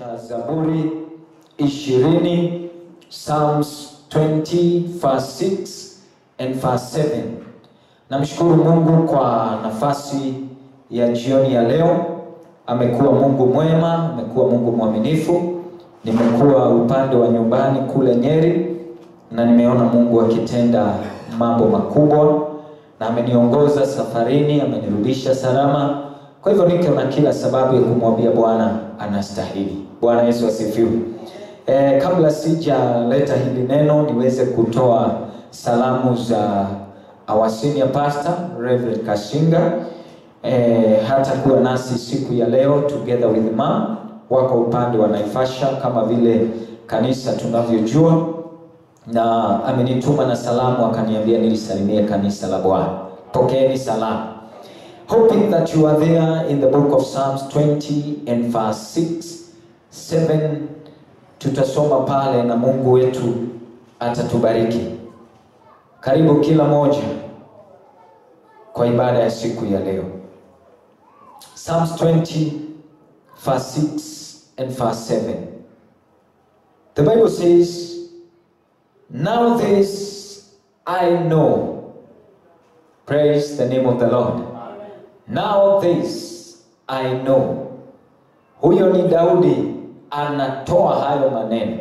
cha Zaburi ishirini Psalms 20 verse 6 and verse 7. Namshukuru Mungu kwa nafasi ya jioni ya leo. Amekuwa Mungu mwema, amekuwa Mungu mwaminifu. Nimekuwa upande wa nyumbani kule Nyeri na nimeona Mungu akitenda mambo makubwa na ameniongoza safarini, amenirudisha salama. Kwa hivyo niko na kila sababu ya kumwambia Bwana anastahili. Bwana Yesu asifiwe. E, kabla sijaleta hili neno niweze kutoa salamu za our senior pastor Reverend Kashinga e, hata kuwa nasi siku ya leo together with mom wako upande wa Naivasha kama vile kanisa tunavyojua, na amenituma na salamu akaniambia nilisalimie kanisa la Bwana. Pokeeni salamu. Hoping that you are there in the book of Psalms 20 and verse 6 7 tutasoma pale na Mungu wetu atatubariki. Karibu kila moja kwa ibada ya siku ya leo. Psalms 20 verse 6 and verse 7. The Bible says, Now this I know. Praise the name of the Lord. Now this I know. Huyo ni Daudi anatoa hayo maneno.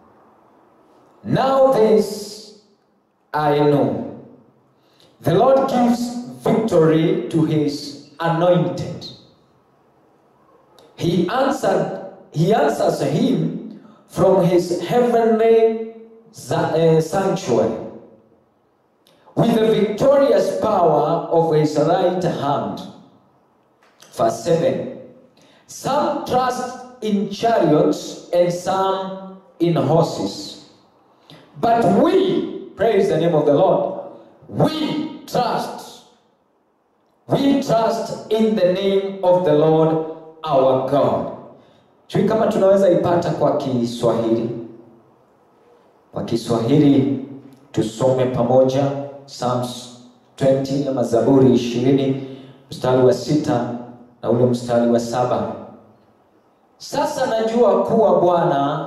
Now this I know. The Lord gives victory to his anointed. He answered, he answers him from his heavenly za- uh, sanctuary with the victorious power of his right hand. Verse 7 Some trust in chariots and some in horses. But we, praise the name of the Lord, we trust, we trust in the name of the Lord our God. Sijui kama tunaweza ipata kwa Kiswahili. Kwa Kiswahili tusome pamoja Psalms 20 ama Zaburi 20 mstari wa sita na ule mstari wa saba. Sasa najua kuwa Bwana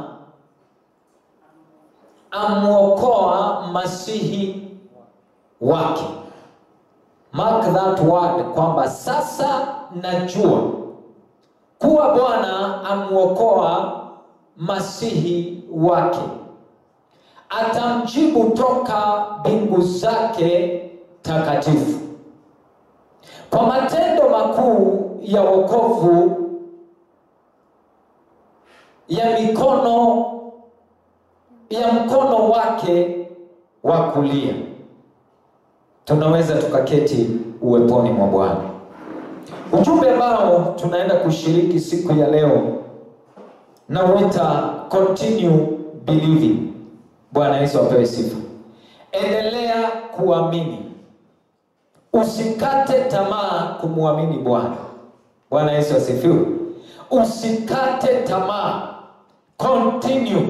amwokoa masihi wake. Mark that word kwamba sasa najua kuwa Bwana amwokoa masihi wake, atamjibu toka mbingu zake takatifu. Kwa matendo makuu ya wokovu ya mikono ya mkono wake wa kulia. Tunaweza tukaketi uweponi mwa Bwana. Ujumbe ambao tunaenda kushiriki siku ya leo na uita continue believing. Bwana Yesu apewe sifa. Endelea kuamini, usikate tamaa kumwamini Bwana. Bwana Yesu asifiwe. Usikate tamaa, continue,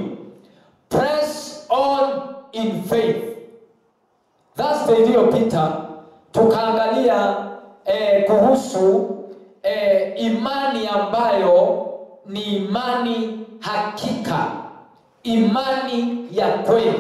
press on in faith. Thursday iliyopita tukaangalia eh, kuhusu eh, imani ambayo ni imani hakika, imani ya kweli,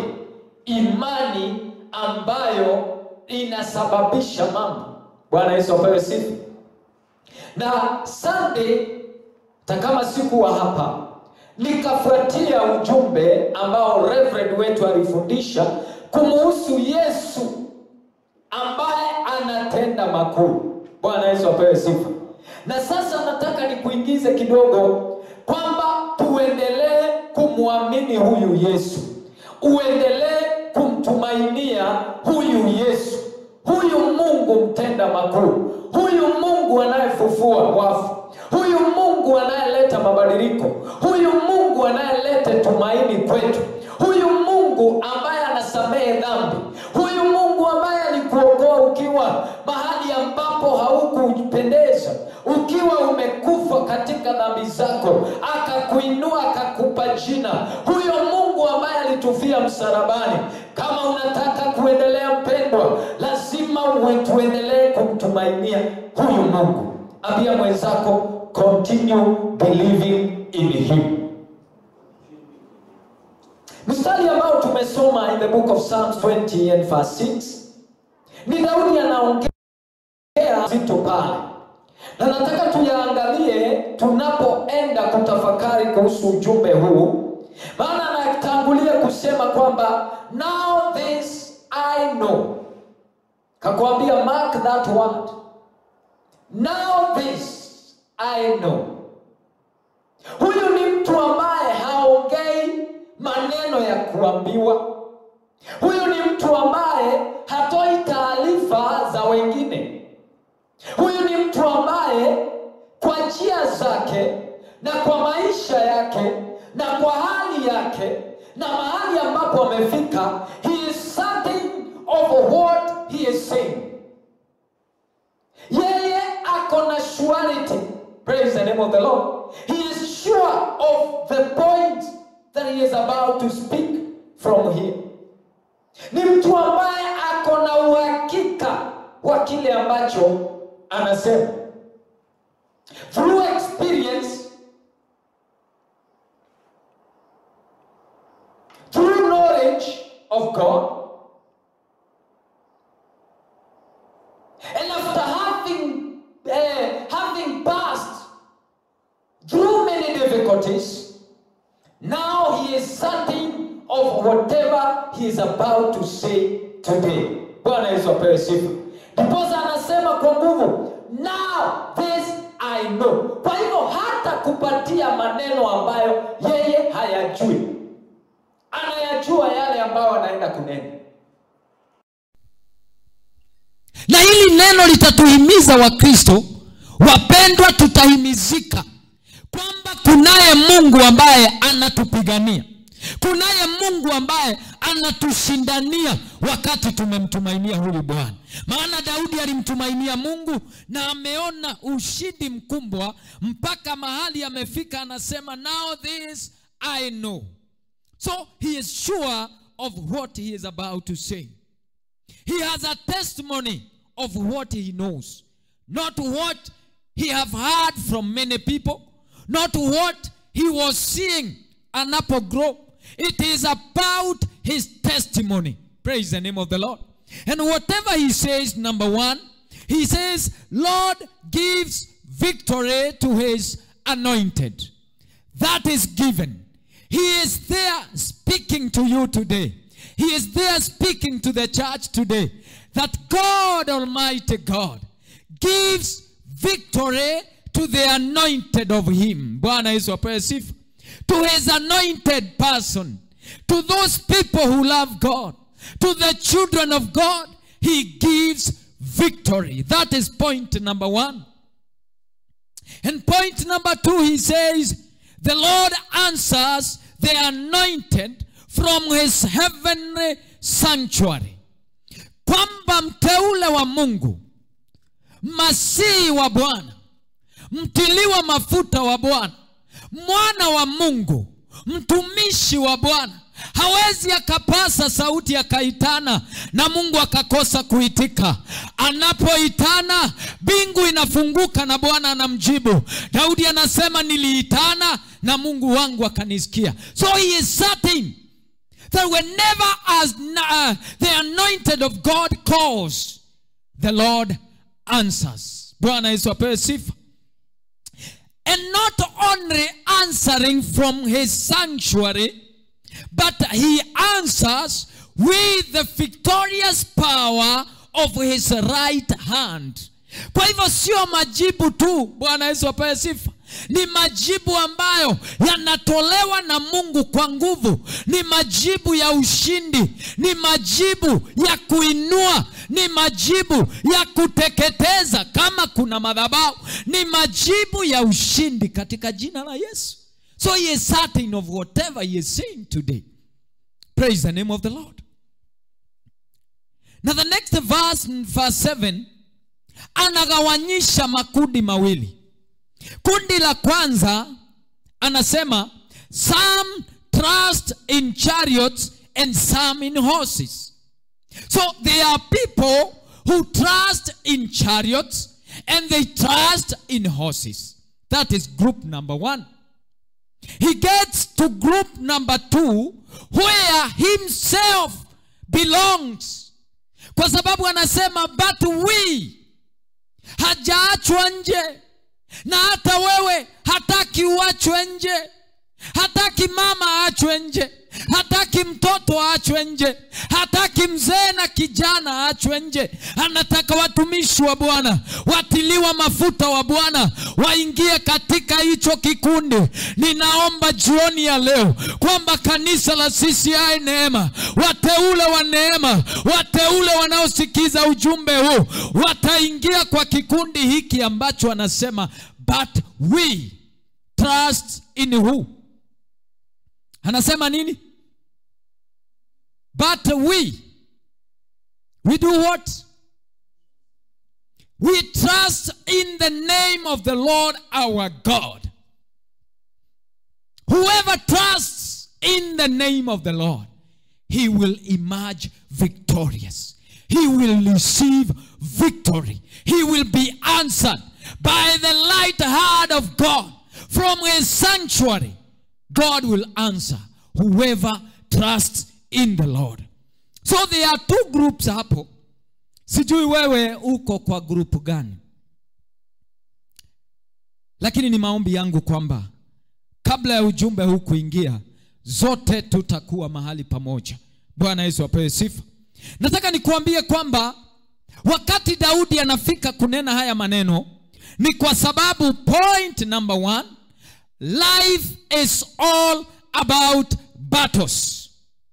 imani ambayo inasababisha mambo. Bwana Yesu apewe sifa. Na Sunday takama sikuwa hapa, nikafuatia ujumbe ambao Reverend wetu alifundisha kumuhusu Yesu ambaye anatenda makuu. Bwana Yesu apewe sifa. Na sasa nataka nikuingize kidogo kwamba tuendelee kumwamini huyu Yesu, uendelee kumtumainia huyu Yesu, huyu Mungu mtenda makuu, huyu Mungu anayefufua wafu, huyu Mungu anayeleta mabadiliko, huyu Mungu anayeleta tumaini kwetu, huyu Mungu ambaye anasamehe dhambi, huyu Mungu ambaye alikuokoa ukiwa mahali ambapo haukupendeza, ukiwa umekufa katika dhambi zako, akakuinua akakupa jina, huyo Mungu ambaye alitufia msalabani. Kama unataka kuendelea mpendwa, lazima uwe tuendelee kumtumainia huyu Mungu. Ambia mwenzako continue believing in him. mstari ambao tumesoma in the book of Psalms 20 and verse 6 ni Daudi anaongea zito pale, na nataka tuyaangalie tunapoenda kutafakari kuhusu ujumbe huu, maana anatangulia kusema kwamba now this I know, kakwambia mark that word, now this I know. Huyu ni mtu ambaye haongei maneno ya kuambiwa. Huyu ni mtu ambaye hatoi taarifa za wengine. Huyu ni mtu ambaye kwa njia zake na kwa maisha yake na kwa hali yake na mahali ambapo amefika, he is certain of what he is saying. Yeye ako na surety. Praise the name of the Lord. He is sure of the point that he is about to speak from here. Ni mtu ambaye ako na uhakika wa kile ambacho anasema. Through experience, through knowledge of God, and after having uh, having passed through many difficulties, now he is certain of whatever he is about to say today. Bwana Yesu apewe sifa. Ndiposa anasema kwa nguvu, now this I know. Kwa hivyo hata kupatia maneno ambayo yeye hayajui, anayajua yale ambayo anaenda kunena. na hili neno litatuhimiza wakristo wapendwa tutahimizika kwamba kunaye mungu ambaye anatupigania kunaye mungu ambaye anatushindania wakati tumemtumainia huyu bwana maana daudi alimtumainia mungu na ameona ushindi mkubwa mpaka mahali amefika anasema now this i know so he is sure of what he is about to say he has a testimony of what he knows not what he have heard from many people not what he was seeing anapogrow it is about his testimony praise the name of the lord and whatever he says number one he says lord gives victory to his anointed that is given. He is there speaking to you today. He is there speaking to the church today that God Almighty God gives victory to the anointed of Him. Bwana Yesu apewe sifa. To His anointed person, to those people who love God, to the children of God, He gives victory. That is point number one. And point number two, he says, the Lord answers the anointed from his heavenly sanctuary. Kwamba mteule wa Mungu, masihi wa Bwana, mtiliwa mafuta wa Bwana, mwana wa Mungu, mtumishi wa Bwana hawezi akapasa sauti akaitana na Mungu akakosa kuitika. Anapoitana mbingu inafunguka na Bwana anamjibu. Daudi anasema niliitana na Mungu wangu akanisikia. So he is certain that whenever as uh, the anointed of God calls, the Lord answers. Bwana Yesu apewe sifa. And not only answering from his sanctuary, but he answers with the victorious power of his right hand. Kwa hivyo sio majibu tu, Bwana Yesu apewe sifa. Ni majibu ambayo yanatolewa na Mungu kwa nguvu, ni majibu ya ushindi, ni majibu ya kuinua, ni majibu ya kuteketeza kama kuna madhabahu, ni majibu ya ushindi katika jina la Yesu. So he is certain of whatever he is saying today. Praise the name of the Lord. Now the next verse, verse 7, anagawanyisha makundi mawili. Kundi la kwanza anasema some trust in chariots and some in horses. So there are people who trust in chariots and they trust in horses. That is group number one. He gets to to group number two where himself belongs kwa sababu anasema but we hajaachwa nje na hata wewe hataki uachwe nje hataki mama aachwe nje hataki mtoto aachwe nje hataki mzee na kijana aachwe nje anataka watumishi wa bwana watiliwa mafuta wa bwana waingie katika hicho kikundi ninaomba jioni ya leo kwamba kanisa la cci neema wateule wa neema wateule wanaosikiza ujumbe huu wataingia kwa kikundi hiki ambacho anasema but we trust in who anasema nini but we we do what we trust in the name of the lord our god whoever trusts in the name of the lord he will emerge victorious he will receive victory he will be answered by the light hand of god from his sanctuary God will answer whoever trusts in the Lord. So there are two groups hapo. Sijui wewe uko kwa grupu gani, lakini ni maombi yangu kwamba kabla ya ujumbe huu kuingia, zote tutakuwa mahali pamoja. Bwana Yesu apewe sifa. Nataka nikuambie kwamba wakati Daudi anafika kunena haya maneno ni kwa sababu point number one, life is all about battles.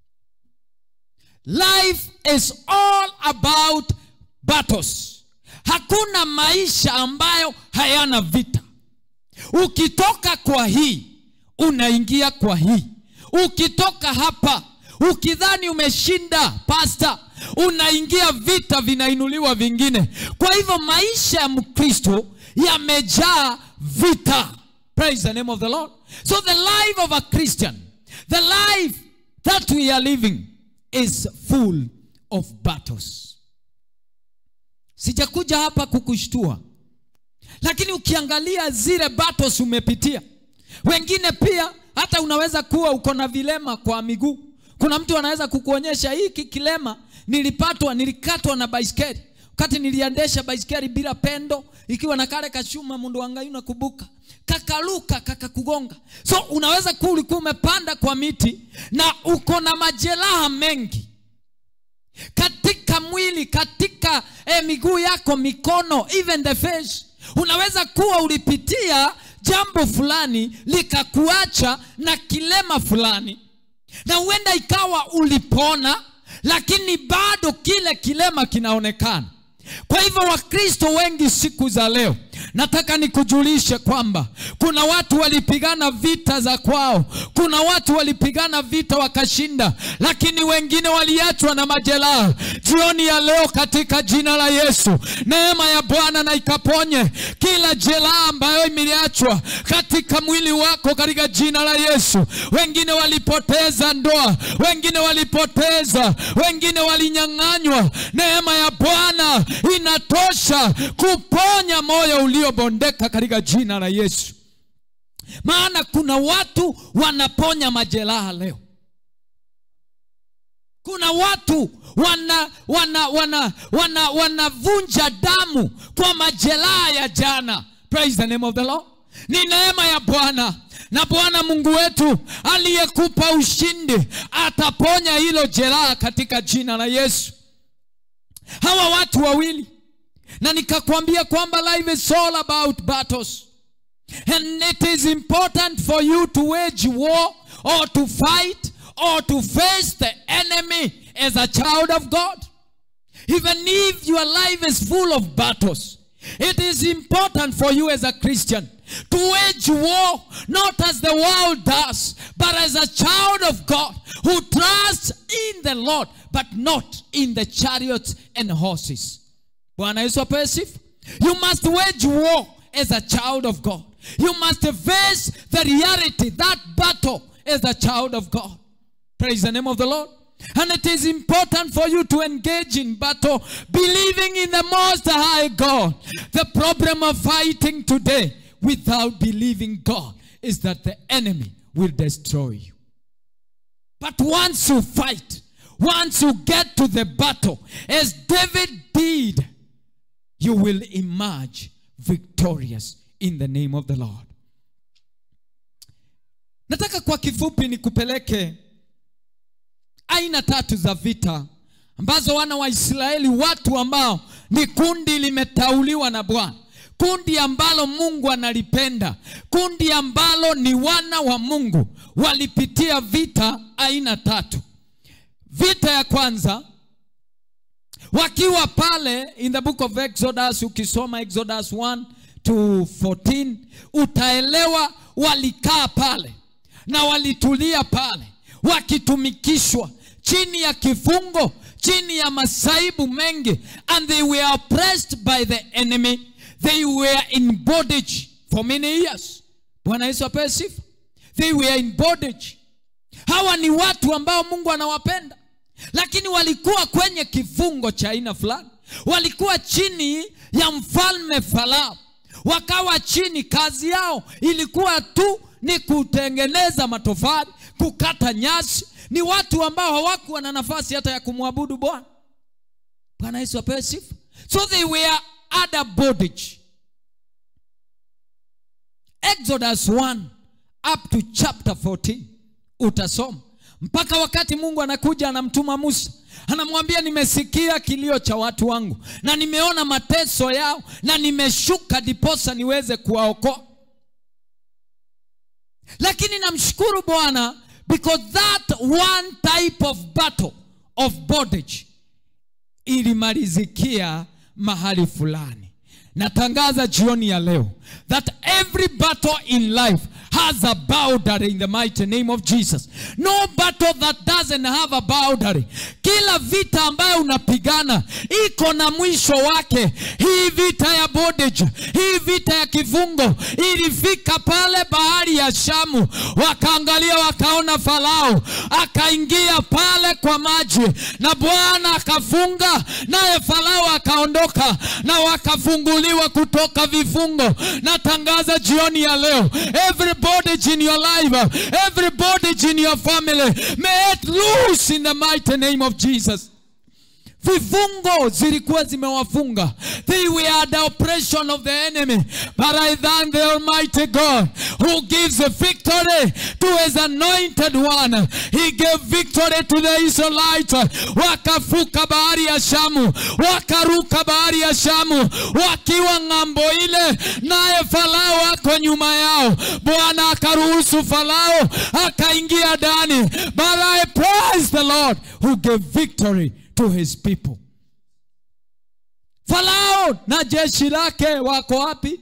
Life is all about battles. Hakuna maisha ambayo hayana vita. Ukitoka kwa hii unaingia kwa hii. Ukitoka hapa ukidhani umeshinda pasta, unaingia vita, vinainuliwa vingine. Kwa hivyo maisha ya Mkristo yamejaa vita. Praise the name of the Lord. So the life of a Christian, the life that we are living is full of battles. Sijakuja hapa kukushtua, lakini ukiangalia zile battles umepitia, wengine pia hata unaweza kuwa uko na vilema kwa miguu. Kuna mtu anaweza kukuonyesha hiki kilema nilipatwa, nilikatwa na baiskeli wakati niliendesha baiskeli bila pendo, ikiwa na kale kachuma mundu wangai unakubuka kakaluka kakakugonga. So unaweza kuwa ulikuwa umepanda kwa miti na uko na majeraha mengi katika mwili, katika eh, miguu yako, mikono, even the face. Unaweza kuwa ulipitia jambo fulani likakuacha na kilema fulani, na huenda ikawa ulipona, lakini bado kile kilema kinaonekana. Kwa hivyo Wakristo wengi siku za leo, nataka nikujulishe kwamba kuna watu walipigana vita za kwao, kuna watu walipigana vita wakashinda, lakini wengine waliachwa na majeraha. Jioni ya leo, katika jina la Yesu, neema ya Bwana na ikaponye kila jeraha ambayo imeachwa katika mwili wako, katika jina la Yesu. Wengine walipoteza ndoa, wengine walipoteza, wengine walinyang'anywa. Neema ya Bwana inatosha kuponya moyo uliobondeka katika jina la Yesu. Maana kuna watu wanaponya majeraha leo. Kuna watu wana wana wana wana wanavunja damu kwa majeraha ya jana. Praise the name of the Lord. Ni neema ya Bwana na Bwana Mungu wetu aliyekupa ushindi ataponya hilo jeraha katika jina la Yesu. Hawa watu wawili na nikakwambia kwamba life is all about battles and it is important for you to wage war or to fight or to face the enemy as a child of God even if your life is full of battles it is important for you as a Christian to wage war not as the world does but as a child of God who trusts in the Lord but not in the chariots and horses Bwana Yesu apewe sifa. You must wage war as a child of God. You must face the reality, that battle as a child of God. Praise the name of the Lord. And it is important for you to engage in battle, believing in the Most High God. The problem of fighting today without believing God is that the enemy will destroy you. But once you fight, once you get to the battle, as David did, you will emerge victorious in the name of the Lord. Nataka kwa kifupi nikupeleke aina tatu za vita ambazo wana wa Israeli, watu ambao ni kundi limetauliwa na Bwana, kundi ambalo Mungu analipenda, kundi ambalo ni wana wa Mungu, walipitia vita aina tatu. Vita ya kwanza wakiwa pale in the book of Exodus, ukisoma Exodus 1 to 14 utaelewa walikaa pale na walitulia pale wakitumikishwa chini ya kifungo chini ya masaibu mengi and they were oppressed by the enemy they were in bondage for many years bwana yesu apewe sifa they were in bondage hawa ni watu ambao mungu anawapenda lakini walikuwa kwenye kifungo cha aina fulani walikuwa chini ya mfalme farao wakawa chini kazi yao ilikuwa tu ni kutengeneza matofali kukata nyasi ni watu ambao hawakuwa na nafasi hata ya kumwabudu bwana bwana yesu apewe sifa so they were under bondage exodus 1 up to chapter 14 utasoma mpaka wakati mungu anakuja anamtuma musa anamwambia nimesikia kilio cha watu wangu na nimeona mateso yao na nimeshuka diposa niweze kuwaokoa lakini namshukuru bwana because that one type of battle of bondage ilimalizikia mahali fulani natangaza jioni ya leo that every battle in life has a boundary in the mighty name of Jesus. No battle that doesn't have a boundary. Kila vita ambayo unapigana iko na mwisho wake. Hii vita ya bondage, hii vita ya kifungo ilifika pale bahari ya Shamu, wakaangalia wakaona Farao akaingia pale kwa maji, na Bwana akafunga, naye Farao akaondoka, na wakafunguliwa kutoka vifungo. Natangaza jioni ya leo every bondage in your life, every bondage in your family, may it loose in the mighty name of Jesus. vifungo zilikuwa zimewafunga they were the oppression of the enemy but i thank the almighty god who gives a victory to his anointed one he gave victory to the israelites wakafuka bahari ya shamu wakaruka bahari ya shamu wakiwa ng'ambo ile naye farao ako nyuma yao bwana akaruhusu farao akaingia ndani but i praise the lord who gave victory to his people farao na jeshi lake wako wapi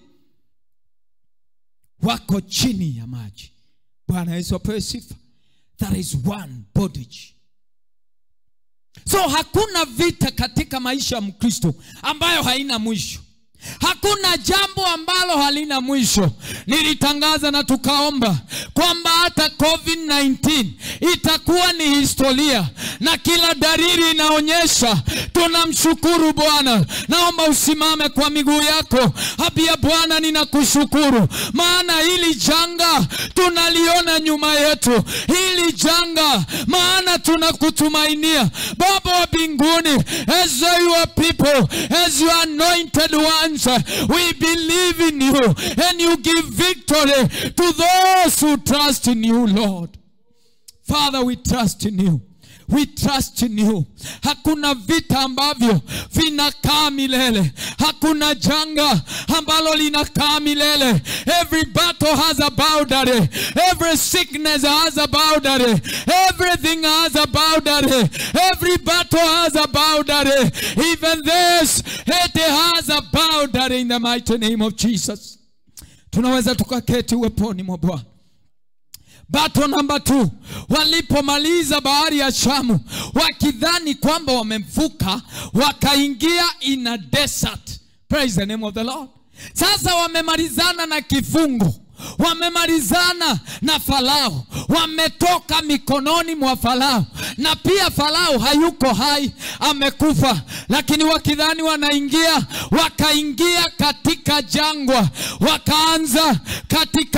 wako chini ya maji bwana yesu apewe sifa that is one bondage so hakuna vita katika maisha ya mkristo ambayo haina mwisho hakuna jambo ambalo halina mwisho nilitangaza na tukaomba kwamba hata covid-19 itakuwa ni historia na kila dalili inaonyesha tunamshukuru bwana naomba usimame kwa miguu yako habia bwana ninakushukuru maana hili janga tunaliona nyuma yetu hili janga maana tunakutumainia baba wa mbinguni as your people as your anointed ones we believe in you and you give victory to those who trust in you lord father we trust in you we trust in you hakuna vita ambavyo vinakaa milele hakuna janga ambalo linakaa milele every battle has a boundary every sickness has a boundary everything has a boundary every battle has a boundary even this it has a boundary in the mighty name of jesus tunaweza tukaketi uweponi mwa bwana bato namba t walipomaliza bahari ya shamu wakidhani kwamba wamemvuka wakaingia in a desert praise the name of the lord sasa wamemalizana na kifungo wamemalizana na farao wametoka mikononi mwa farao na pia farao hayuko hai amekufa lakini wakidhani wanaingia wakaingia katika jangwa wakaanza katika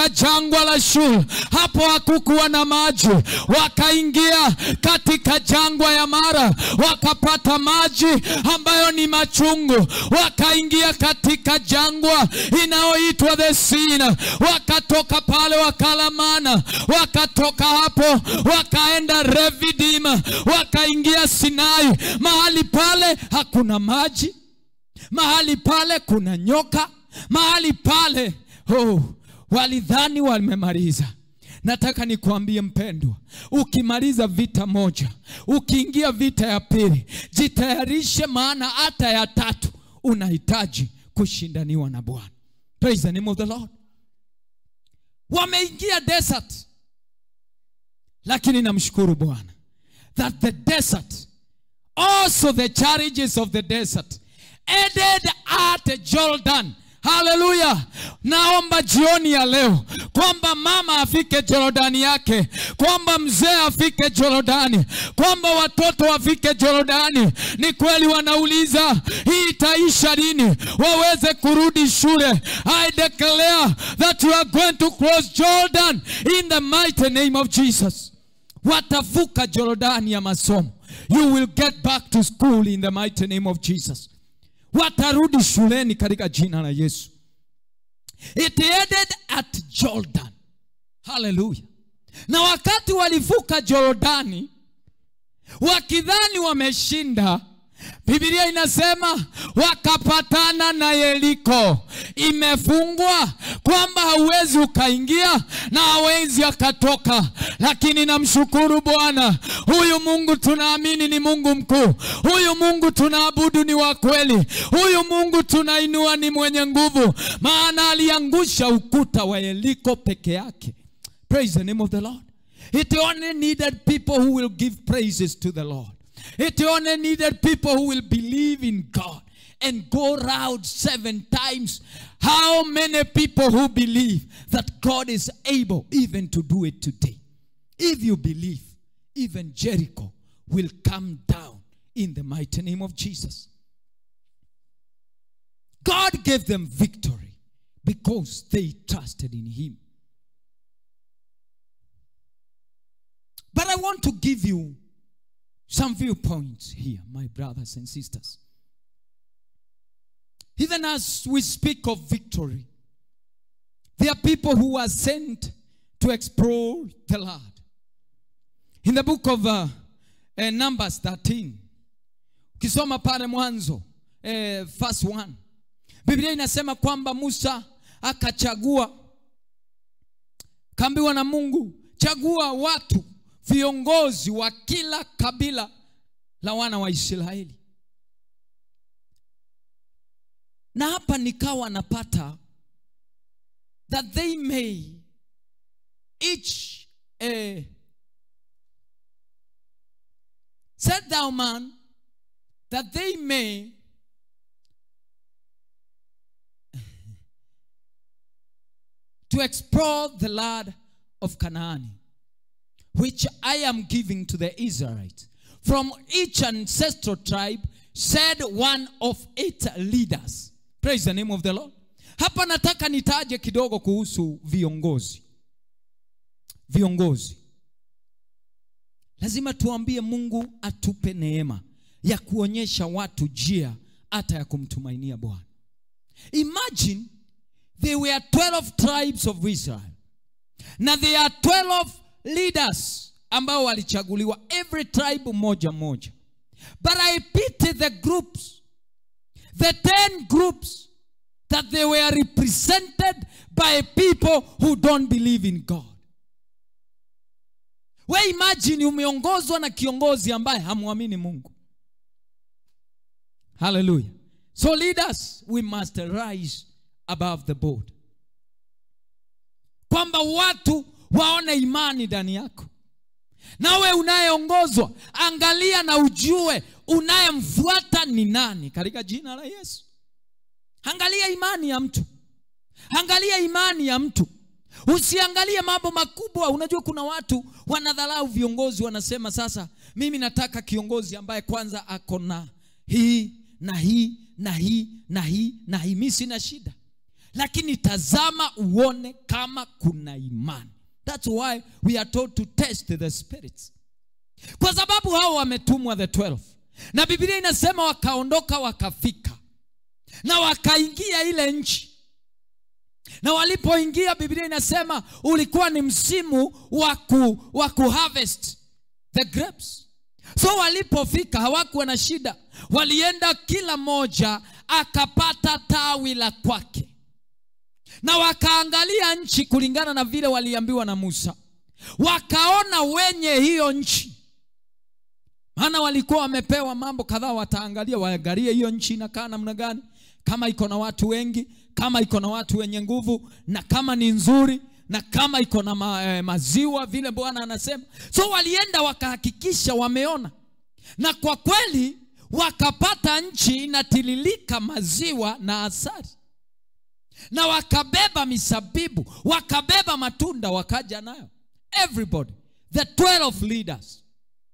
katika jangwa la shul hapo hakukuwa na maji wakaingia katika jangwa ya mara wakapata maji ambayo ni machungu wakaingia katika jangwa inayoitwa the sina wakatoka pale wakala mana wakatoka hapo wakaenda revidim wakaingia sinai mahali pale hakuna maji mahali pale kuna nyoka mahali pale oh, walidhani wamemaliza nataka nikuambie mpendwa ukimaliza vita moja ukiingia vita ya pili jitayarishe maana hata ya tatu unahitaji kushindaniwa na bwana praise the name of the lord wameingia desert lakini namshukuru bwana that the desert also the challenges of the desert ended at jordan haleluya naomba jioni ya leo kwamba mama afike jorodani yake kwamba mzee afike jorodani kwamba watoto wafike jorodani ni kweli wanauliza hii itaisha lini waweze kurudi shule i declare that you are going to cross jordan in the mighty name of jesus watavuka jorodani ya masomo you will get back to school in the mighty name of jesus watarudi shuleni katika jina la yesu it ended at jordan haleluya na wakati walivuka jorodani wakidhani wameshinda bibilia inasema wakapatana na yeriko imefungwa kwamba hauwezi ukaingia na hawezi akatoka lakini namshukuru bwana huyu mungu tunaamini ni mungu mkuu huyu mungu tunaabudu ni wa kweli huyu mungu tunainua ni mwenye nguvu maana aliangusha ukuta wa yeriko peke yake praise the name of the lord it only needed people who will give praises to the lord it only needed people who will believe in God and go round seven times. How many people who believe that God is able even to do it today? If you believe, even Jericho will come down in the mighty name of Jesus. God gave them victory because they trusted in Him. But I want to give you some viewpoints here, my brothers and sisters. Even as we speak of victory, there are people who are sent to explore the land. In the book of uh, uh, Numbers 13, ukisoma pale mwanzo eh, verse 1 biblia inasema kwamba musa akachagua kaambiwa na mungu chagua watu viongozi wa kila kabila la wana wa israeli na hapa nikawa napata that they may each eh, said thou man that they may to explore the land of Canaan, which I am giving to the Israelites. From each ancestral tribe said one of its leaders. Praise the name of the Lord. Hapa nataka nitaje kidogo kuhusu viongozi. Viongozi. Lazima tuambie Mungu atupe neema ya kuonyesha watu njia hata ya kumtumainia Bwana. Imagine there were 12 tribes of Israel. Na there are 12 leaders ambao walichaguliwa every tribe moja moja. But I pity the groups, the 10 groups that they were represented by people who don't believe in God. We imagine umeongozwa na kiongozi ambaye hamwamini Mungu. Hallelujah. So leaders, we must rise above the board. Kwamba watu waone imani ndani yako. Nawe unayeongozwa, angalia na ujue unayemfuata ni nani katika jina la Yesu. Angalia imani ya mtu, angalia imani ya mtu. Usiangalie mambo makubwa. Unajua kuna watu wanadharau viongozi, wanasema sasa, mimi nataka kiongozi ambaye kwanza ako na hii na hii na hii na hii na hii, mi sina shida. lakini tazama uone kama kuna imani thats why we are told to test the spirits kwa sababu hao wametumwa the 12 na biblia inasema wakaondoka wakafika na wakaingia ile nchi na walipoingia biblia inasema ulikuwa ni msimu wa ku, wa kuharvest the grapes so walipofika hawakuwa na shida walienda kila moja akapata tawi la kwake na wakaangalia nchi kulingana na vile waliambiwa na musa wakaona wenye hiyo nchi maana walikuwa wamepewa mambo kadhaa wataangalia waangalie hiyo nchi inakaa namna gani kama iko na watu wengi kama iko na watu wenye nguvu na kama ni nzuri na kama iko na ma, eh, maziwa vile bwana anasema so walienda wakahakikisha wameona na kwa kweli wakapata nchi inatililika maziwa na asari na wakabeba misabibu wakabeba matunda wakaja nayo everybody the 12 leaders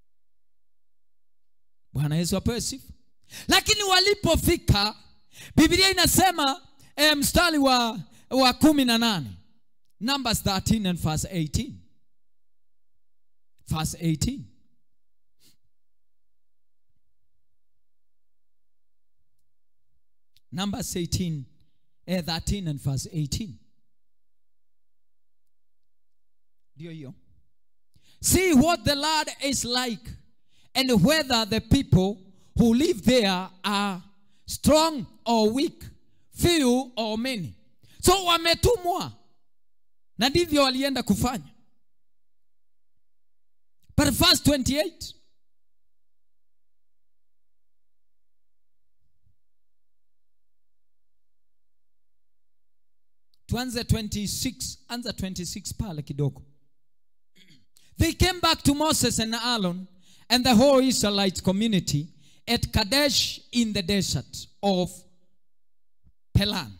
bwana yesu apewe sifa lakini walipofika biblia inasema e, mstari wa, wa kumi na nane numbers 13 and verse 18 verse 18 numbers 18 eh, 13 and verse 18 ndio hiyo see what the lord is like and whether the people who live there are strong or weak few or many so wametumwa na ndivyo walienda kufanya but verse 28 tuanze 26 anza 26 pale kidogo they came back to moses and aaron and the whole israelite community at kadesh in the desert of pelan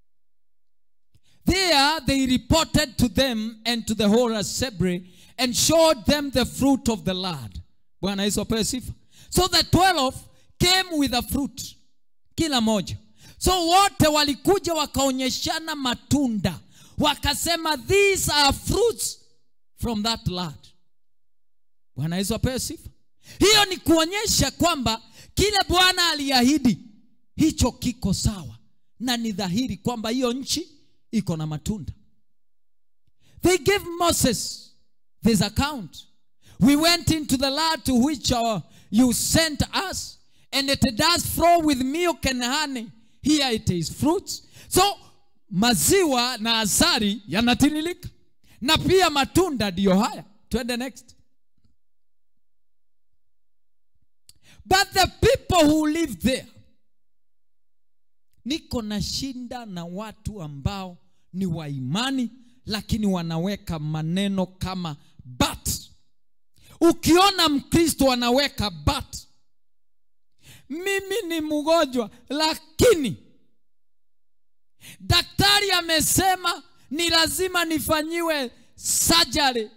there they reported to them and to the whole assembly and showed them the fruit of the land bwana yesu apewe sifa so the 12 came with a fruit kila moja so wote walikuja wakaonyeshana matunda wakasema these are fruits from that land bwana yesu apewe sifa hiyo ni kuonyesha kwamba kile bwana aliahidi hicho kiko sawa na ni dhahiri kwamba hiyo nchi iko na matunda they gave moses this account we went into the land to which uh, you sent us and it does flow with milk and honey here it is fruits so maziwa na asari yanatiririka na pia matunda ndiyo haya twende next but the people who live there niko na shinda na watu ambao ni wa imani lakini wanaweka maneno kama but ukiona mkristo anaweka but mimi ni mgonjwa lakini daktari amesema ni lazima nifanyiwe sajari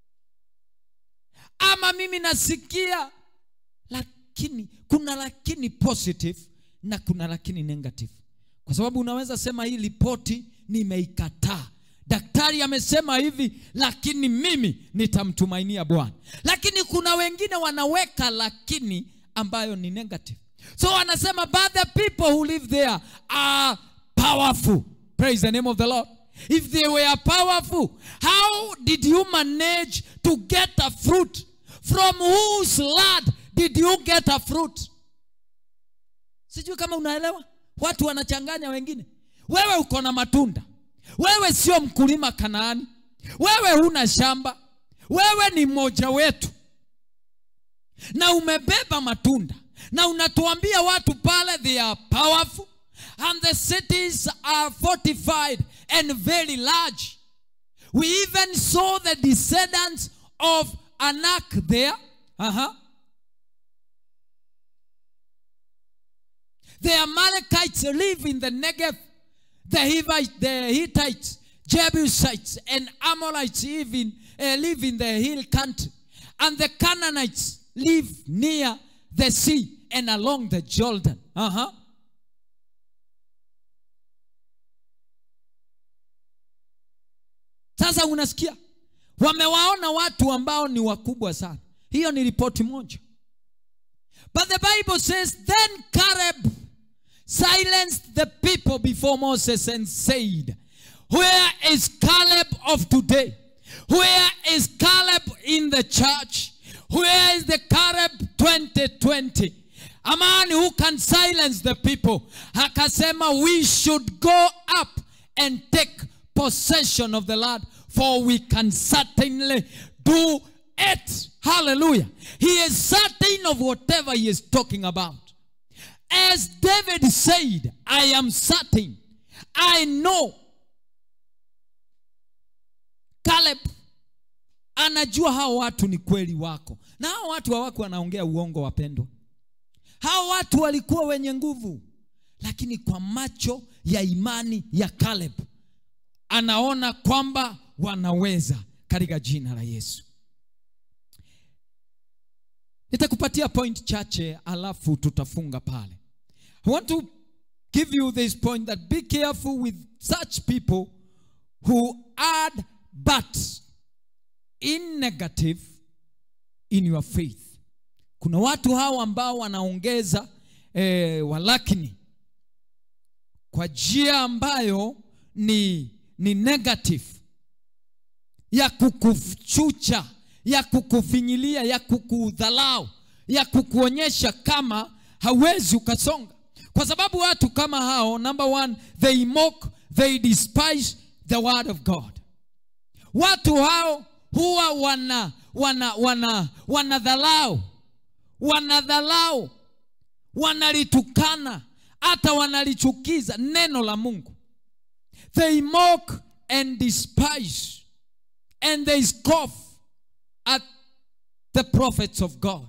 ama mimi nasikia lakini kuna lakini positive na kuna lakini negative kwa sababu unaweza sema hii ripoti nimeikataa daktari amesema hivi lakini mimi nitamtumainia bwana lakini kuna wengine wanaweka lakini ambayo ni negative so wanasema but the people who live there are powerful praise the name of the lord if they were powerful how did you manage to get a fruit from whose land did you get a fruit sijui kama unaelewa watu wanachanganya wengine wewe uko na matunda wewe sio mkulima kanaani wewe huna shamba wewe ni mmoja wetu na umebeba matunda na unatuambia watu pale they are powerful and the cities are fortified and very large we even saw the descendants of anak there uh-huh. The Amalekites live in the Negev. The Hivites, the Hittites, Jebusites, and Amorites live in, uh, live in the hill country. And the Canaanites live near the sea and along the Jordan. Uh-huh. sasa unasikia wamewaona watu ambao ni wakubwa sana hiyo ni ripoti moja but the bible says then caleb silenced the people before moses and said where is caleb of today where is caleb in the church where is the caleb 2020 a man who can silence the people akasema we should go up and take possession of the land for we can certainly do it hallelujah he is certain of whatever he is talking about as david said i am certain i know caleb anajua hao watu ni kweli wako na hao watu hawako wanaongea uongo wapendwa hao watu walikuwa wenye nguvu lakini kwa macho ya imani ya caleb anaona kwamba wanaweza katika jina la yesu nitakupatia point chache alafu tutafunga pale i want to give you this point that be careful with such people who add but in negative in your faith kuna watu hao ambao wanaongeza eh, walakini kwa njia ambayo ni ni negative ya kukuchucha ya kukufinyilia ya kukudhalau ya kukuonyesha kama hawezi ukasonga kwa sababu watu kama hao number one they mock they despise the word of god watu hao huwa wana wana wana wanadhalau wanadhalau wanalitukana hata wanalichukiza neno la mungu they mock and despise and they scoff at the prophets of god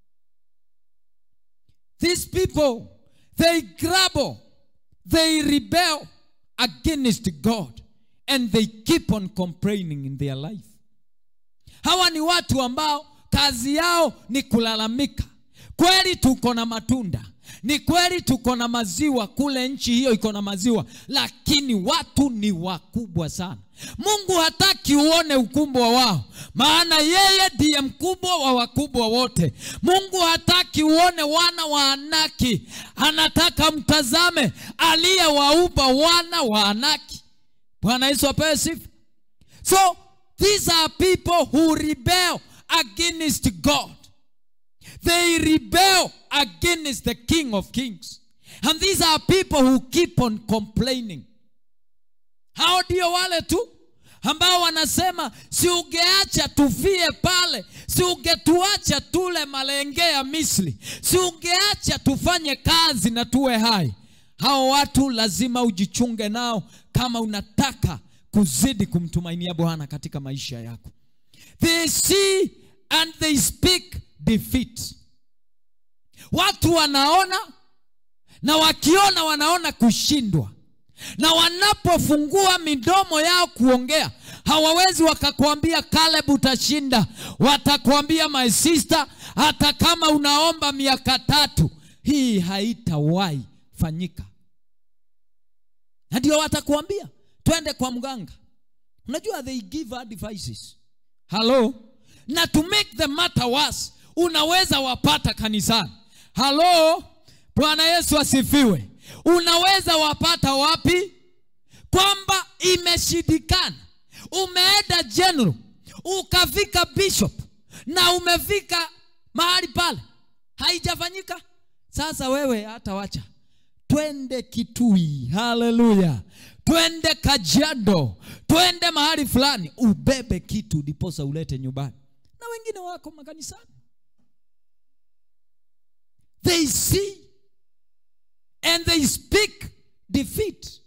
these people they grumble they rebel against god and they keep on complaining in their life hawa ni watu ambao kazi yao ni kulalamika kweli tuko na matunda ni kweli tuko na maziwa kule nchi hiyo iko na maziwa lakini watu ni wakubwa sana mungu hataki uone ukubwa wao maana yeye ndiye mkubwa wa wakubwa wote mungu hataki uone wana wa anaki anataka mtazame aliyewaumba wana wa anaki bwana yesu apewe sifa so these are people who rebel against god they rebel against the king of kings and these are people who keep on complaining hao ndio wale tu ambao wanasema si ungeacha tufie pale si ungetuacha tule malenge ya misri si ungeacha tufanye kazi na tuwe hai hao watu lazima ujichunge nao kama unataka kuzidi kumtumainia bwana katika maisha yako they see and they speak defeat watu wanaona na wakiona wanaona kushindwa na wanapofungua midomo yao kuongea hawawezi wakakwambia Caleb utashinda watakwambia my sister hata kama unaomba miaka tatu hii haitawahi fanyika na ndio watakuambia twende kwa mganga unajua they give advices halo na to make the matter worse unaweza wapata kanisani halo bwana yesu asifiwe unaweza wapata wapi kwamba imeshindikana umeenda general ukafika bishop na umefika mahali pale haijafanyika sasa wewe hata wacha twende kitui haleluya twende kajiado twende mahali fulani ubebe kitu ndiposa ulete nyumbani na wengine wako makanisani they see and they speak defeat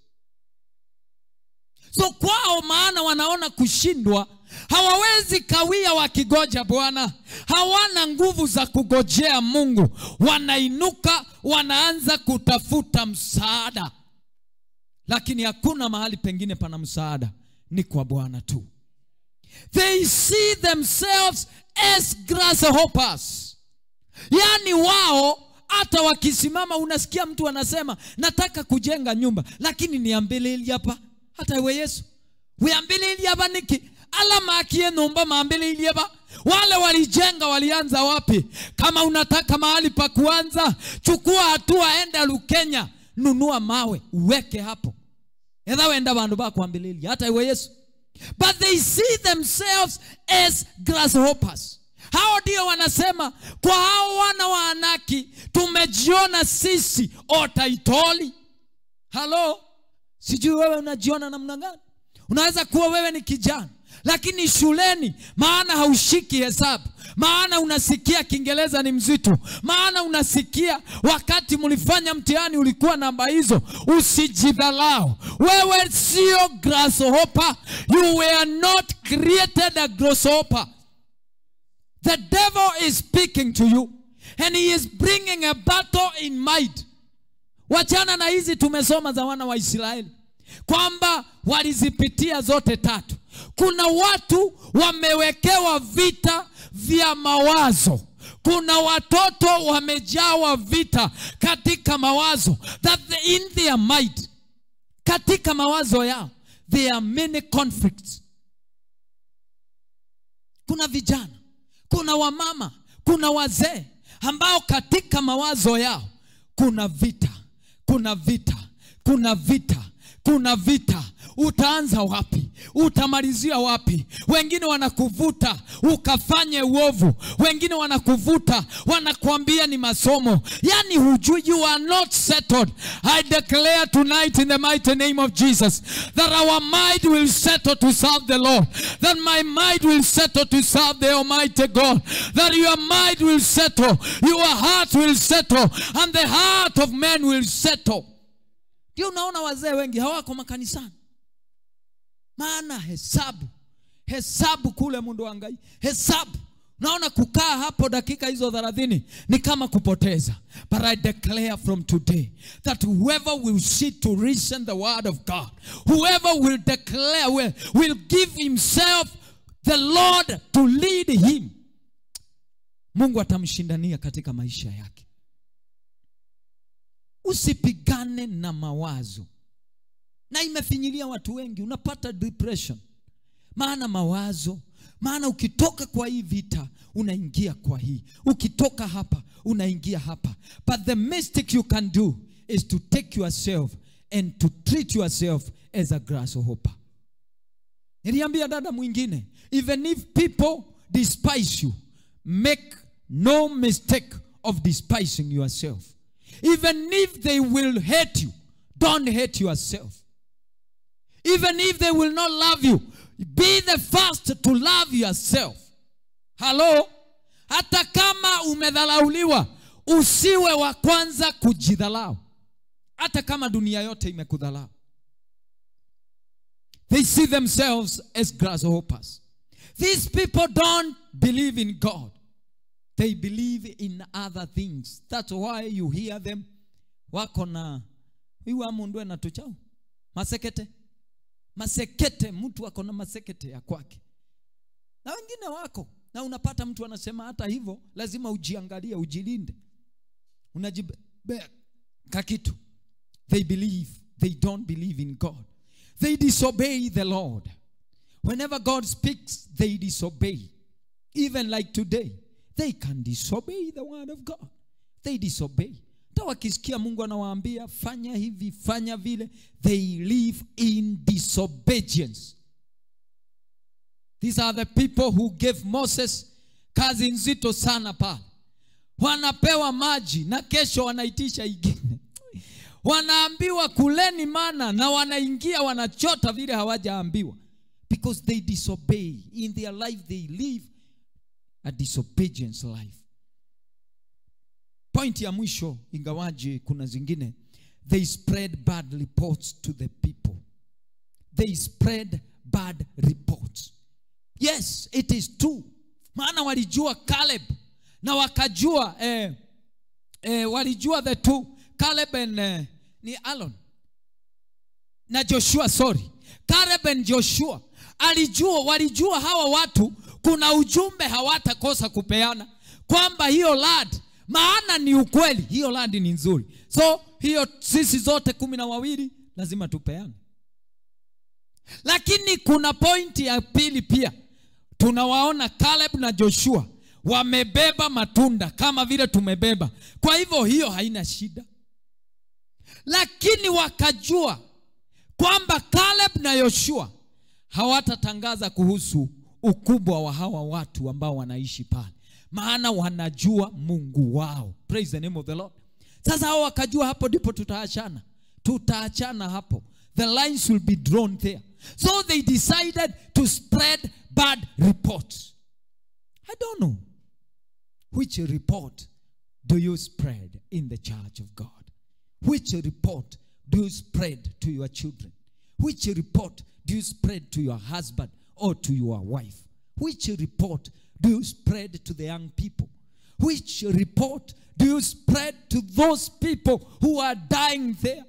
so kwao maana wanaona kushindwa hawawezi kawia wakigoja bwana hawana nguvu za kugojea mungu wanainuka wanaanza kutafuta msaada lakini hakuna mahali pengine pana msaada ni kwa bwana tu they see themselves as grasshoppers yaani wao hata wakisimama unasikia mtu anasema nataka kujenga nyumba lakini niambile hili hapa hata we yesu wiambile hili hapa niki ala makie nyumba maambĩrĩirie ba wale walijenga walianza wapi kama unataka mahali pa kuanza chukua hatua enda lukenya nunua mawe uweke hapo etha wenda vandu va kwambĩrĩria hata iwe yesu but they see themselves as grasshoppers hao ndio wanasema kwa hao wana wa anaki tumejiona sisi otaitoli halo sijui wewe unajiona namna gani unaweza kuwa wewe ni kijana lakini shuleni maana haushiki hesabu maana unasikia kiingereza ni mzito maana unasikia wakati mlifanya mtihani ulikuwa namba hizo usijidhalau wewe sio grasshopper you were not created a grasshopper the devil is speaking to you and he is bringing a battle in mind wachana na hizi tumesoma za wana wa israeli kwamba walizipitia zote tatu kuna watu wamewekewa vita vya mawazo kuna watoto wamejawa vita katika mawazo that the- in their mind katika mawazo yao there are many conflicts kuna vijana kuna wamama kuna wazee ambao katika mawazo yao kuna vita kuna vita kuna vita kuna vita utaanza wapi utamalizia wapi wengine wanakuvuta ukafanye uovu wengine wanakuvuta wanakuambia ni masomo yani hujui you are not settled i declare tonight in the mighty name of jesus that our mind will settle to serve the lord that my mind will settle to serve the almighty god that your mind will settle your heart will settle and the heart of man will settle ndio unaona wazee wengi hawako makanisani maana hesabu hesabu kule mundu wangai hesabu naona kukaa hapo dakika hizo thelathini ni kama kupoteza but i declare from today that whoever will sit to listen the word of god whoever will declare will, will give himself the lord to lead him mungu atamshindania katika maisha yake usipigane na mawazo na imefinyilia watu wengi unapata depression maana mawazo maana ukitoka kwa hii vita unaingia kwa hii ukitoka hapa unaingia hapa but the mistake you can do is to take yourself and to treat yourself as a grasshopper niliambia dada mwingine even if people despise you make no mistake of despising yourself even if they will hate you don't hate yourself even if they will not love you be the first to love yourself halo hata kama umedhalauliwa usiwe wa kwanza kujidhalau hata kama dunia yote imekudhalau they see themselves as grasshoppers these people don't believe in god they believe in other things that's why you hear them wako na iwa mundu ena tuchao masekete masekete mtu ako na masekete ya kwake na wengine wako na unapata mtu anasema hata hivyo lazima ujiangalie ujilinde unajibeka kitu they believe they don't believe in god they disobey the lord whenever god speaks they disobey even like today they can disobey the word of god they disobey hata wakisikia mungu anawaambia fanya hivi fanya vile they live in disobedience these are the people who gave moses kazi nzito sana pale wanapewa maji na kesho wanaitisha ingine wanaambiwa kuleni mana na wanaingia wanachota vile hawajaambiwa because they disobey in their life they live a disobedience life point ya mwisho ingawaje kuna zingine they spread bad reports to the people they spread bad reports yes it is true maana walijua caleb na wakajua eh, eh, walijua the two caleb and eh, ni alon na joshua sorry caleb and joshua alijua walijua hawa watu kuna ujumbe hawatakosa kupeana kwamba hiyo land maana ni ukweli hiyo land ni nzuri so hiyo sisi zote kumi na wawili lazima tupeane lakini kuna pointi ya pili pia tunawaona caleb na joshua wamebeba matunda kama vile tumebeba kwa hivyo hiyo haina shida lakini wakajua kwamba caleb na yoshua hawatatangaza kuhusu ukubwa wa hawa watu ambao wanaishi pale maana wanajua mungu wao praise the name of the lord sasa hao wakajua hapo ndipo tutaachana tutaachana hapo the lines will be drawn there so they decided to spread bad reports i don't know which report do you spread in the church of god which report do you spread to your children which report do you spread to your husband or to your wife which report do you spread to the young people which report do you spread to those people who are dying there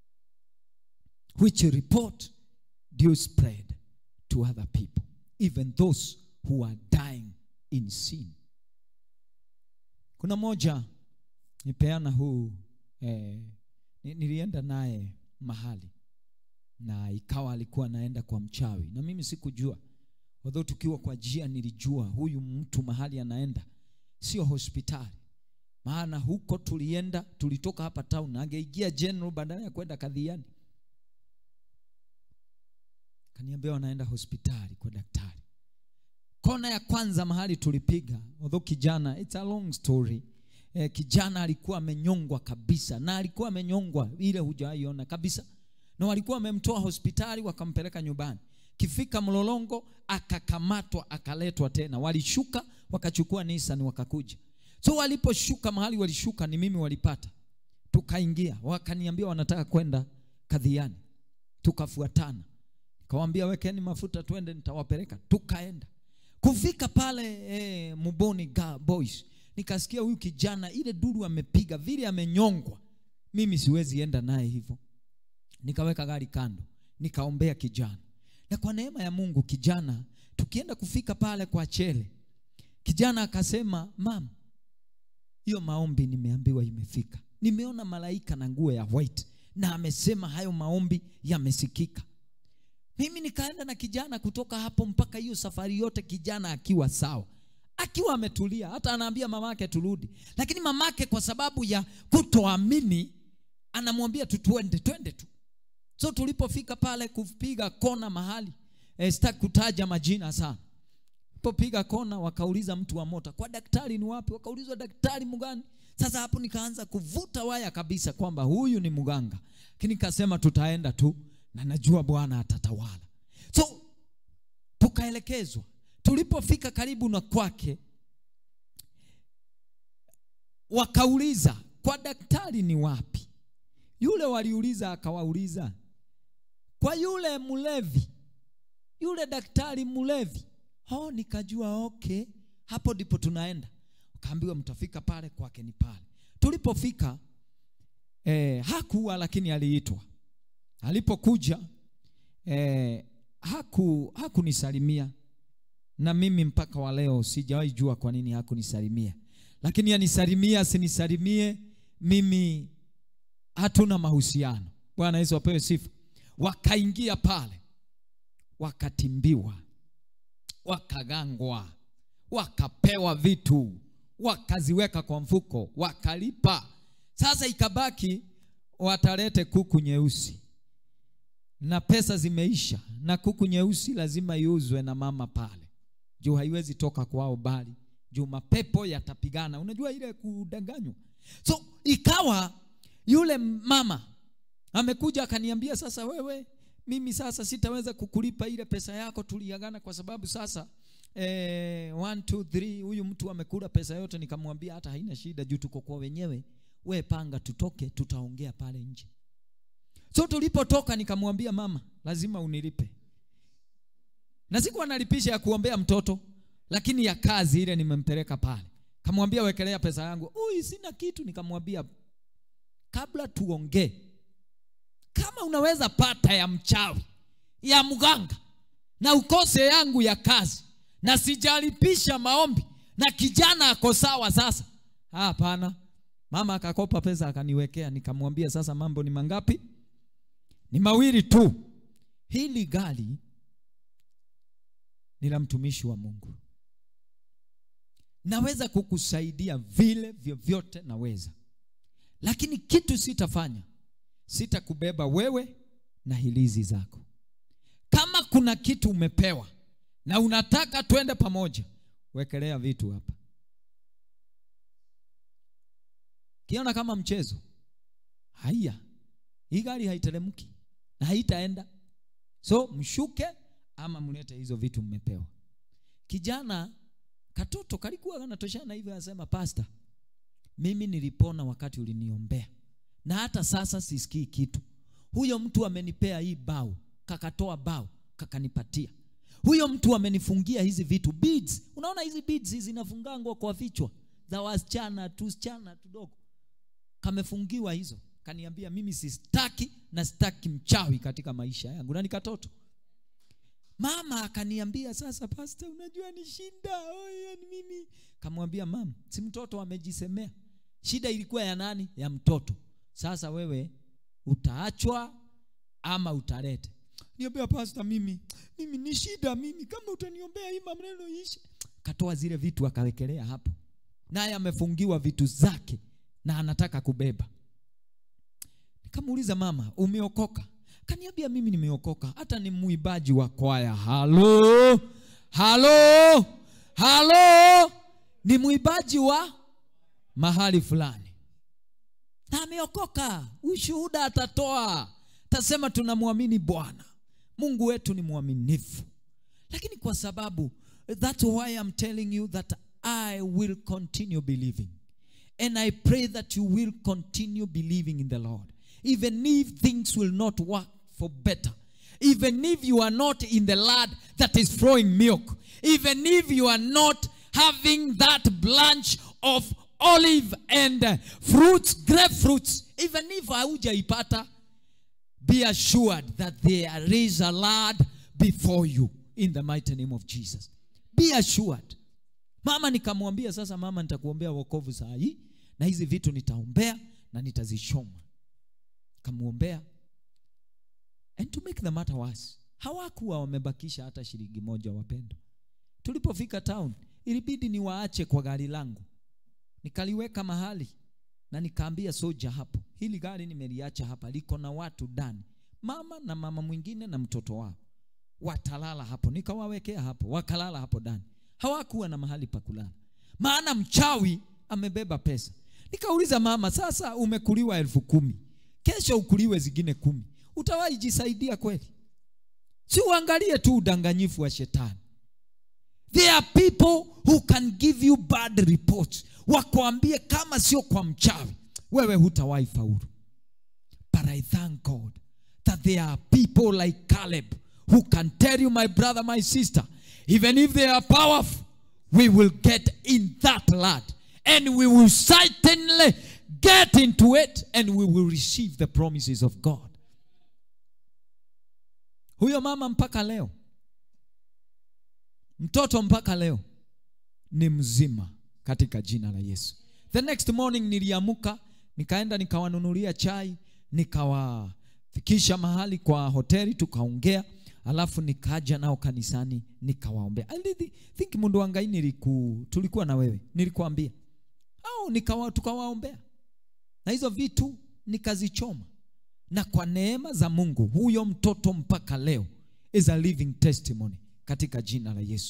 which report do you spread to other people, even those who are dying in sin? Kuna moja nipeana huu eh, ni- nilienda naye mahali na ikawa alikuwa anaenda kwa mchawi na mimi sikujua although tukiwa kwa jia nilijua huyu mtu mahali anaenda sio hospitali maana huko tulienda tulitoka hapa town angeingia general badala ya kwenda kadhiani kaniambia wanaenda hospitali kwa daktari kona ya kwanza mahali tulipiga although kijana it's a long story eh, kijana alikuwa amenyongwa kabisa na alikuwa amenyongwa ile hujaiona kabisa na walikuwa wamemtoa hospitali wakampeleka nyumbani kifika mlolongo akakamatwa akaletwa tena walishuka wakachukua Nissan wakakuja so waliposhuka mahali walishuka ni mimi walipata tukaingia wakaniambia wanataka kwenda kadhiani tukafuatana kawambia wekeni mafuta twende nitawapeleka tukaenda kufika pale eh, muboni ga boys nikasikia huyu kijana ile duru amepiga vile amenyongwa mimi siwezi enda naye hivyo nikaweka gari kando nikaombea kijana na kwa neema ya mungu kijana tukienda kufika pale kwa chele kijana akasema mam hiyo maombi nimeambiwa imefika nimeona malaika na nguo ya white na amesema hayo maombi yamesikika mimi nikaenda na kijana kutoka hapo mpaka hiyo safari yote kijana akiwa sawa akiwa ametulia hata anaambia mamake turudi lakini mamake kwa sababu ya kutoamini anamwambia tu twende twende tu so tulipofika pale kupiga kona mahali eh, sitaki kutaja majina sana popiga kona wakauliza mtu wa mota kwa daktari ni wapi wakaulizwa daktari mgani sasa hapo nikaanza kuvuta waya kabisa kwamba huyu ni mganga lakini nikasema tutaenda tu na najua bwana atatawala so tukaelekezwa tulipofika karibu na kwake wakauliza kwa daktari ni wapi yule waliuliza akawauliza kwa yule mlevi yule daktari mlevi oh nikajua okay hapo ndipo tunaenda kaambiwa mtafika pale kwake ni pale tulipofika eh, hakuwa lakini aliitwa alipokuja eh, haku hakunisalimia na mimi mpaka wa leo sijawahi jua kwa nini hakunisalimia lakini anisalimia asinisalimie mimi hatuna mahusiano bwana yesu apewe sifa wakaingia pale wakatimbiwa wakagangwa wakapewa vitu wakaziweka kwa mfuko wakalipa sasa ikabaki watalete kuku nyeusi na pesa zimeisha na kuku nyeusi lazima iuzwe na mama pale juu haiwezi toka kwao bali juu mapepo yatapigana unajua ile kudanganywa so ikawa yule mama amekuja akaniambia sasa wewe mimi sasa sitaweza kukulipa ile pesa yako tuliagana kwa sababu sasa eh, one, two, three, huyu mtu amekula pesa yote nikamwambia hata haina shida juu tuko kwa wenyewe we panga tutoke tutaongea pale nje so tulipotoka nikamwambia mama lazima unilipe na sikuwa nalipisha ya kuombea mtoto lakini ya kazi ile nimempeleka pale kamwambia wekelea pesa yangu ui sina kitu nikamwambia kabla tuongee kama unaweza pata ya mchawi ya mganga na ukose yangu ya kazi na sijalipisha maombi na kijana ako sawa sasa hapana mama akakopa pesa akaniwekea nikamwambia sasa mambo ni mangapi ni mawili tu hili gari ni la mtumishi wa mungu naweza kukusaidia vile vyovyote naweza lakini kitu sitafanya sitakubeba wewe na hilizi zako kama kuna kitu umepewa na unataka twende pamoja wekelea vitu hapa kiona kama mchezo haya hii gari haiteremki na haitaenda so mshuke ama mlete hizo vitu mmepewa kijana katoto kalikuwa kanatoshana hivyo anasema pasta mimi nilipona wakati uliniombea na hata sasa sisikii kitu huyo mtu amenipea hii bao kakatoa bao kakanipatia huyo mtu amenifungia hizi vitu beads unaona hizi beads hizi zinafungangwa kwa vichwa za wasichana tusichana tudogo kamefungiwa hizo kaniambia mimi sistaki na sitaki mchawi katika maisha yangu na nikatoto mama akaniambia sasa pasta unajua ni shinda oye, ni mimi kamwambia mama si mtoto amejisemea shida ilikuwa ya nani ya mtoto sasa wewe utaachwa ama utalete niambia pasta mimi mimi ni shida mimi kama utaniombea hii maneno ishe katoa zile vitu akawekelea hapo naye amefungiwa vitu zake na anataka kubeba nikamuuliza mama umeokoka kaniambia mimi nimeokoka hata ni muibaji wa kwaya halo halo halo ni muibaji wa mahali fulani na ameokoka ushuhuda atatoa tasema tunamwamini bwana mungu wetu ni mwaminifu lakini kwa sababu that's why I'm telling you that I will continue believing and I pray that you will continue believing in the Lord even if things will not work for better even if you are not in the land that is flowing milk even if you are not having that branch of olive and uh, fruits grapefruits even if haujaipata be assured that there is a lad before you in the mighty name of jesus be assured mama nikamwambia sasa mama nitakuombea wokovu saa hii na hizi vitu nitaombea na nitazichoma kamwombea and to make the matter worse hawakuwa wamebakisha hata shilingi moja wapendwa tulipofika town ilibidi niwaache kwa gari langu nikaliweka mahali na nikaambia soja hapo hili gari nimeliacha hapa liko na watu ndani mama na mama mwingine na mtoto wao watalala hapo nikawawekea hapo wakalala hapo ndani hawakuwa na mahali pa kulala maana mchawi amebeba pesa nikauliza mama sasa umekuliwa elfu kumi kesho ukuliwe zingine kumi utawahi jisaidia kweli si uangalie tu udanganyifu wa shetani there are people who can give you bad reports wakwambie kama sio kwa mchawi wewe hutawahi faulu but i thank god that there are people like caleb who can tell you my brother my sister even if they are powerful we will get in that land and we will certainly get into it and we will receive the promises of god huyo mama mpaka leo mtoto mpaka leo ni mzima katika jina la yesu the next morning niliamuka nikaenda nikawanunulia chai nikawafikisha mahali kwa hoteli tukaongea alafu nikaja nao kanisani nikawaombea I really think mundu wangai niliku, tulikuwa na wewe nilikuambia au nikawa, tukawaombea na hizo vitu nikazichoma na kwa neema za mungu huyo mtoto mpaka leo is a living testimony katika jina la yesu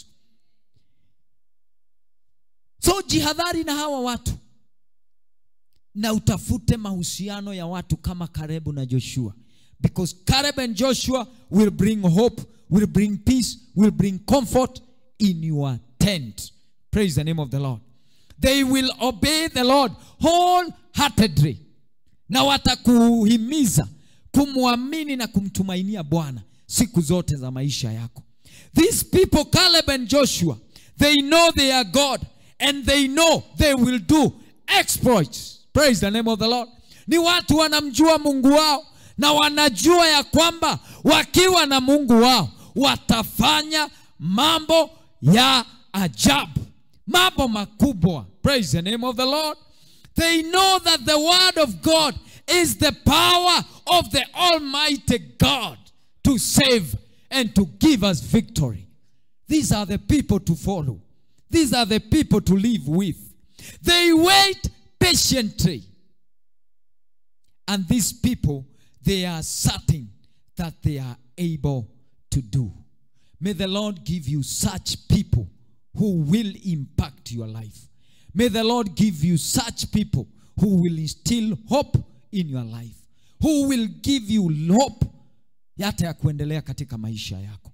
so jihadhari na hawa watu na utafute mahusiano ya watu kama karebu na joshua because Caleb and Joshua will bring hope, will bring peace, will bring comfort in your tent. Praise the name of the Lord. They will obey the Lord wholeheartedly, na watakuhimiza kumwamini na kumtumainia Bwana siku zote za maisha yako. These people, Caleb and Joshua, they know they are God and they know they will do exploits. Praise the name of the Lord. Ni watu wanamjua Mungu wao na wanajua ya kwamba wakiwa na mungu wao watafanya mambo ya ajabu mambo makubwa praise the name of the lord they know that the word of god is the power of the almighty god to save and to give us victory. These are the people to follow. These are the people to live with. They wait patiently. And these people, they are certain that they are able to do. May the Lord give you such people who will impact your life. May the Lord give you such people who will instill hope in your life, who will give you hope hata ya kuendelea katika maisha yako.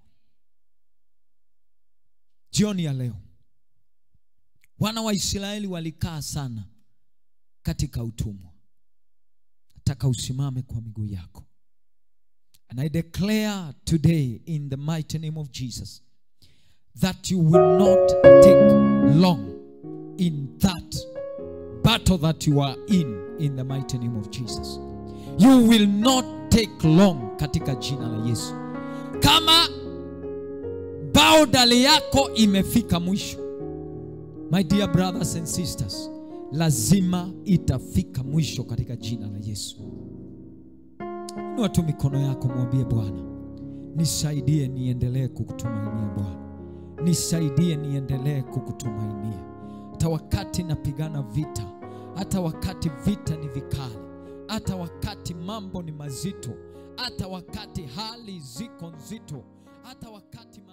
Jioni ya leo, wana wa Israeli walikaa sana katika utumwa. Nataka usimame kwa miguu yako. And I declare today in the mighty name of Jesus that you will not take long in that battle that you are in in the mighty name of Jesus. You will not take long katika jina la Yesu. Kama baudali yako imefika mwisho, my dear brothers and sisters, lazima itafika mwisho katika jina la Yesu. Inua tu mikono yako, mwambie Bwana, nisaidie niendelee kukutumainia Bwana, nisaidie niendelee kukutumainia hata wakati napigana vita, hata wakati vita ni vikali, hata wakati mambo ni mazito, hata wakati hali ziko nzito, hata wakati ma